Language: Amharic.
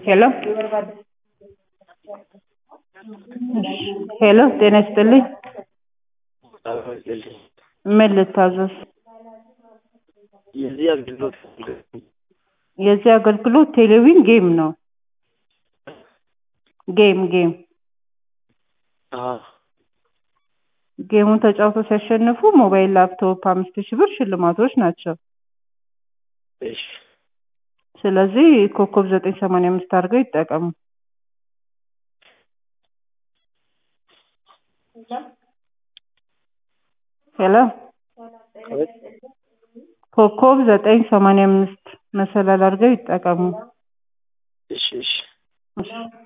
ሄሎ ሄሎ ጤና ይስጥልኝ ምን ልታዘዝ የዚህ አገልግሎት የዚህ አገልግሎት ቴሌቪዥን ጌም ነው ጌም ጌም አዎ ጌሙን ተጫውተው ሲያሸንፉ ሞባይል ላፕቶፕ አምስት ሺህ ብር ሽልማቶች ናቸው እሺ ስለዚህ ኮከብ ዘጠኝ ሰማንያ አምስት አድርገው ይጠቀሙ ሄሎ ኮከብ ዘጠኝ ሰማንያ አምስት መሰላል አድርገው ይጠቀሙ እሺ እሺ እሺ